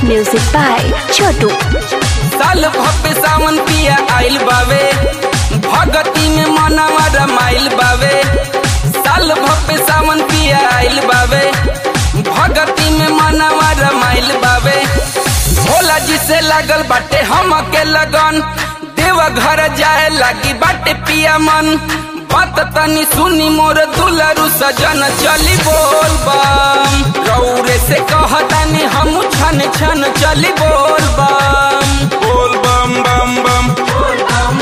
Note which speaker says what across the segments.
Speaker 1: Music by Chotu.
Speaker 2: साल भव्य सावन पिया आइल बावे भगती में मनवा रमाइल बावे साल भव्य सावन पिया आइल बावे भगती में मनवा रमाइल बावे भोला जी से लागल बाटे हम के लगन देव घर जाए लागी बाटे पिया मन बात तनी सुनी मोर दुलरु सजन चली बोल बम रौरे से कहतानी हम छन छन चली बोल बम बोल बम बम बम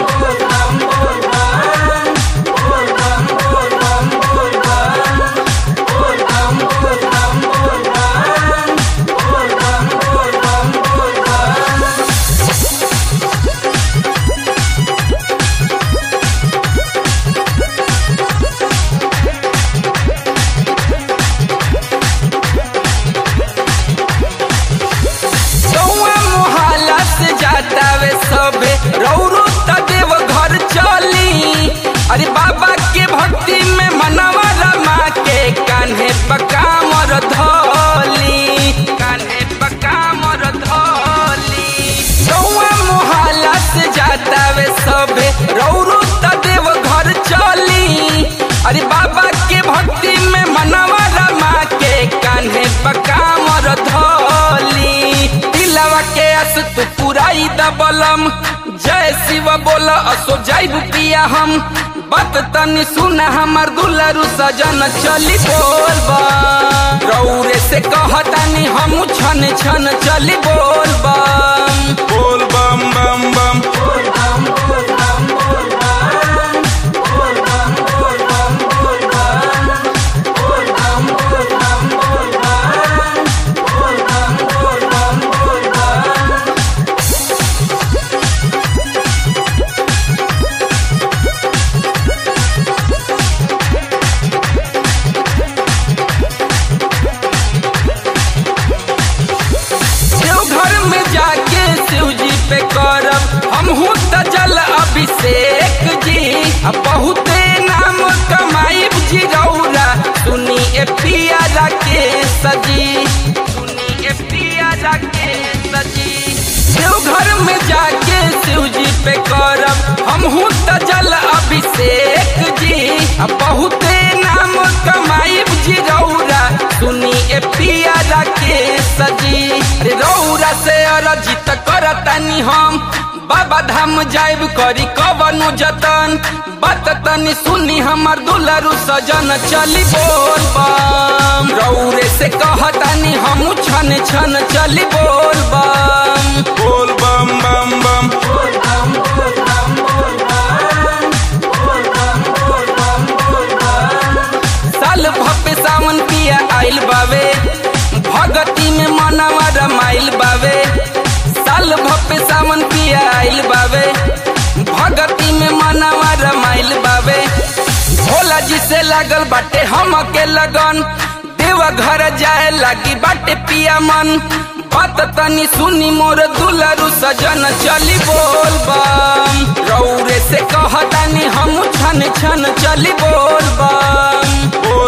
Speaker 2: गौआ मोहल्ला से जाता वे सबे रौरो त देव घर चली अरे बाबा के भक्ति में मनवा रमा के कान्हे पकामर धोली कान्हे पकामर धोली गौआ मोहल्ला से जाता वे सबे रौरो त देव घर चली अरे बाबा के भक्ति में मनवा रमा के कान्हे पकामर धोली दिलवा के अस तू पुराई दबलम जय शिव बोल असो जाइब पिया हम बात तनी सुन हमर दुलरु सजन चली बोल बम रौरे से कहतानी हम छन छन चली बोल बम बोल बम बम बम देवघर में जाके शिव जी पे करब हम त जल अभिषेक जी आ बहुते नाम कमाई जी रौरा सुनी ए पिया के सजी सुनी ए पिया के सजी देवघर में जाके शिव जी पे करब हम त जल अभिषेक जी आ बहुते नाम कमाई जी रौरा सुनी ए पिया के सजी रे रौरा से अरजित करतानी हम बाबा धाम जाइब करी कवनु जतन बात तनी सुनी हमर दुलरु सजन चली बोल बम रौरे से कहतानी हम छन छन चली बोल बम बोल बम बम बम साल भव्य सावन पिया आइल बावे भगती में मनवा रमाइल बावे साल भव्य सावन पिया आइल बावे भगती में मनवा रमाइल बावे भोला जी से लागल बाटे हम के लगन देव घर जाए लागी बाटे पिया मन बात तनी सुनी मोर दुलरु सजन चली बोल बम रौरे से कहतानी हम छन छन चली बोल बम बोल